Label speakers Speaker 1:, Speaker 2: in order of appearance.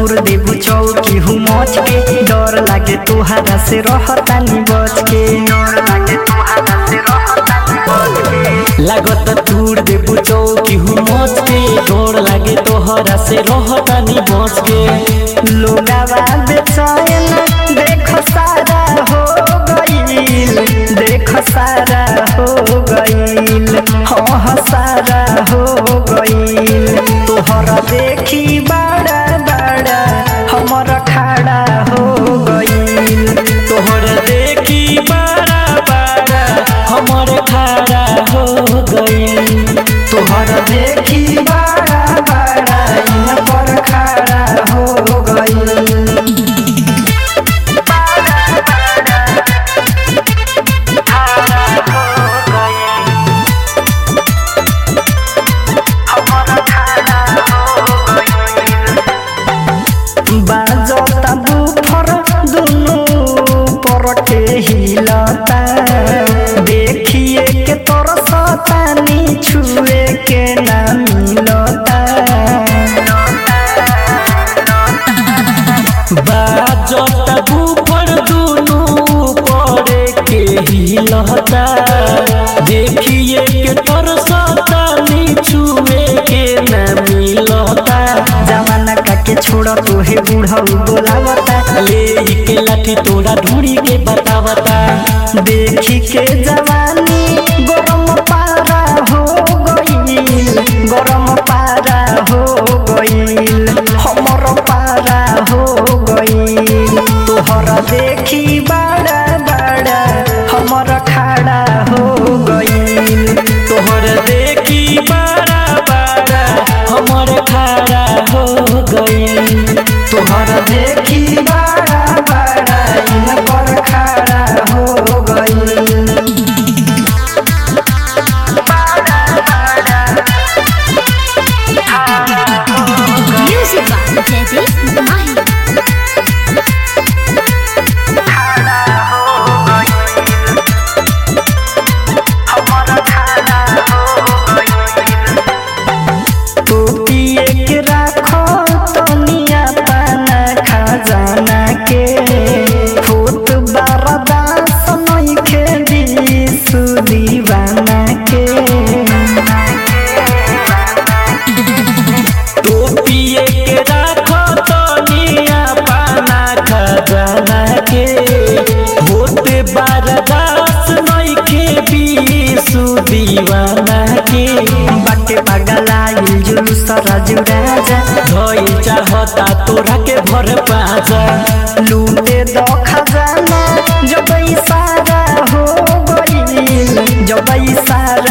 Speaker 1: तोर देबू चौकी हूँ मच के डर लागे तुहारा से रहतानी बच के डर लागे तुहारा से रहतानी बच के
Speaker 2: लागत तूर देबू चौकी हूँ मच के डोर लागे तोहरा से रहतानी बच के
Speaker 1: लोगावा बेचैन देख सारा हो गईल देख सारा हो गईल हाँ सारा हो गईल तोहरा देखी बड़ा बड़ा हमर खाड़ा हो गईल
Speaker 2: तोहर देखी बड़ा बड़ा हमर खाड़ा हो गई
Speaker 1: तोहरा देखी बड़ा बड़ा इन पर खाड़ा हो गईल बाजता बुफर दुनु परटे हिलता देखिए के तरसतानी छुए के ना मिलता
Speaker 2: बाजत बुफर दुनु पड़े के हिलता देखिए के तरसता छुए के न मिलता
Speaker 1: जमाना काके छोड़ तोहे बूढ़ऊ बोलावता
Speaker 2: ले के लाठी तोरा ढूंढी के बतावता
Speaker 1: देखी के जवानी गरम पारा हो गईल गरम पारा हो गईल हमर पारा हो गईल तोहरा देखी बड़ा बड़ा हमर खाड़ा हो गईल
Speaker 2: तोहर देखी बड़ा बड़ा हमर खाड़ा हो गई
Speaker 1: तोहरा देखी बड़ा बड़ा इन पर खाड़ा हो गईल
Speaker 3: Music by Teddy Mahi.
Speaker 1: टोपिए के राखो तनिया पाना खजाना के फूट बरदास नइखे दिसु दीवाना के
Speaker 2: टोपिए के राखो तनिया पाना खजाना के होते बारदास नइखे बीसु दीवाना के
Speaker 1: बाटे पगलाइल जुलूस राजू राजा
Speaker 2: धोई चाहता तोरा के भर पाजा
Speaker 1: लूटे दो खजाना जब सारा हो गईल जब सारा